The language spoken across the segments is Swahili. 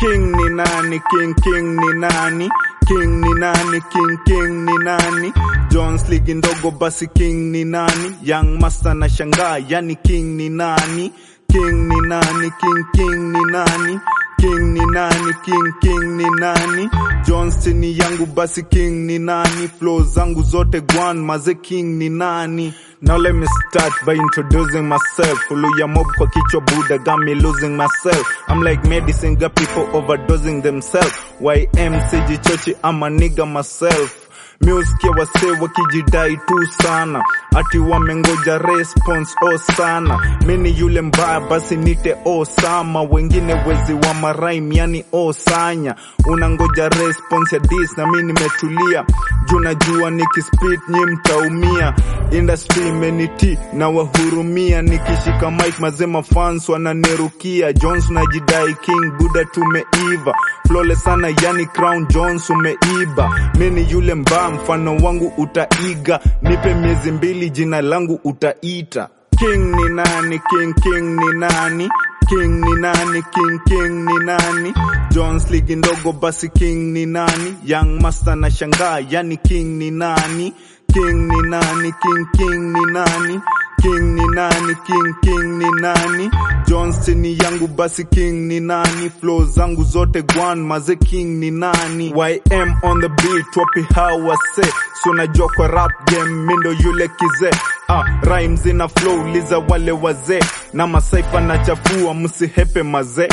king ni nani king king ni nani king ni nani king king ni nani jones ligi ndogo basi king ni nani young master na shangaa yani king ni nani king ni nani king king ni nani king ni nani king king ni nani Johnston ni yangu basi king ni nani flow zangu zote gwan maze king ni nani Now let me start by introducing myself Uluya mob kwa kichwa Buddha got me losing myself I'm like medicine got people overdosing themselves YM sijichochi I'm a nigga myself Music ya wasee wakijidai tu sana ati wamengoja response o sana mini yule mbaya basi nite Osama wengine wezi wa maraim yani Osanya unangoja response ya dis na mi nimetulia juu najua nikispit nyi mtaumia industry imeniti na wahurumia nikishika mic mazema fans wananirukia Jones najidai king Buddha tumeiva flawless sana yani crown Jones umeiba mini yule mbaya mfano wangu utaiga nipe miezi mbili jina langu utaita king ni nani king king ni nani king ni nani king king ni nani jones ligi ndogo basi king ni nani young master na shangaa yani king ni nani king ni nani king king ni nani king ni nani king king ni nani johnston ni yangu basi king ni nani flow zangu zote gwan maze king ni nani ym on the beat wapi hawase so najua kwa rap game mindo yule kize ah, rhymes ina flow liza wale wazee na masaifa na chafua msihepe maze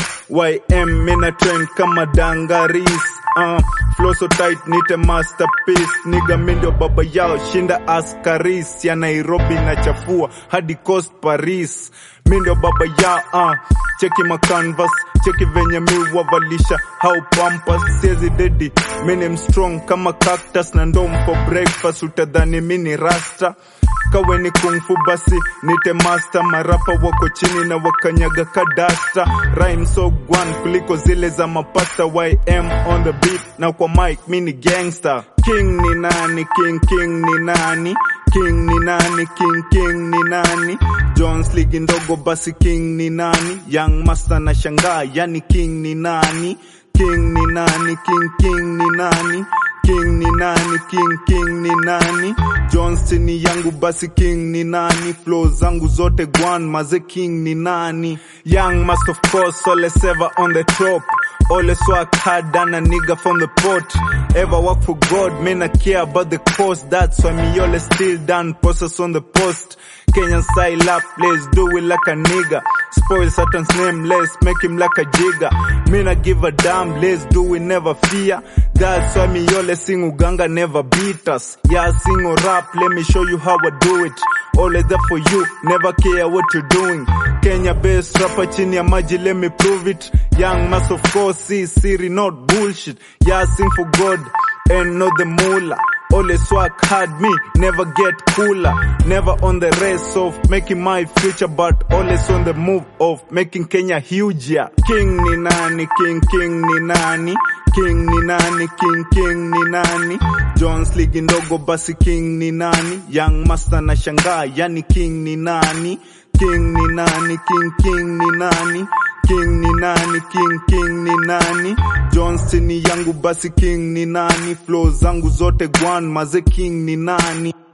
ym mina trend kama dangaris uh, flow so tight nite masterpiece niga mindio baba yao shinda askaris ya nairobi na chafua hadi coast paris mindio baba yao uh, cheki macanvas cheki venye mi wavalisha how pampas siezi dedi mini strong kama cactus na ndom for breakfast utadhani mini rasta kawe ni kungfu basi nite master marapa wako chini na wakanyaga kadasta rhyme so gwan kuliko zile za mapasta ym on the beat na kwa mic mini gangster king ni nani king king ni nani king ni nani king king ni nani jones ligi ndogo basi king ni nani young master na shangaa yani king ni nani king ni nani king king ni nani king ni nani king king ni nani johnston ni yangu basi king ni nani flow zangu zote gwan maze king ni nani young must of course always ever on the top always work hard than a nigga from the pot ever work for god man i care about the cost that's why me always still done process on the post Kenyan style up, let's do it like a nigga. Spoil Satan's name, let's make him like a jigger. Me not give a damn, let's do it, never fear. That's why me always sing Uganga never beat us. Yeah, I sing or rap, let me show you how I do it. Always there for you, never care what you're doing. Kenya best rapper chini ya maji, let me prove it. Young mass of course, see Siri, not bullshit. Yeah, I sing for God and not the mullah. Always work hard, me never get cooler. Never on the race of making my future, but always on the move of making Kenya huge. Yeah. King ni nani, king king ni nani, king ni nani, king king ni nani. Jones ligi ndogo basi king ni nani, young master na shangaa yani king ni nani, king ni nani, king king ni nani. King ni nani, king king ni nani Johnston ni yangu basi king ni nani Flow zangu zote gwan maze king ni nani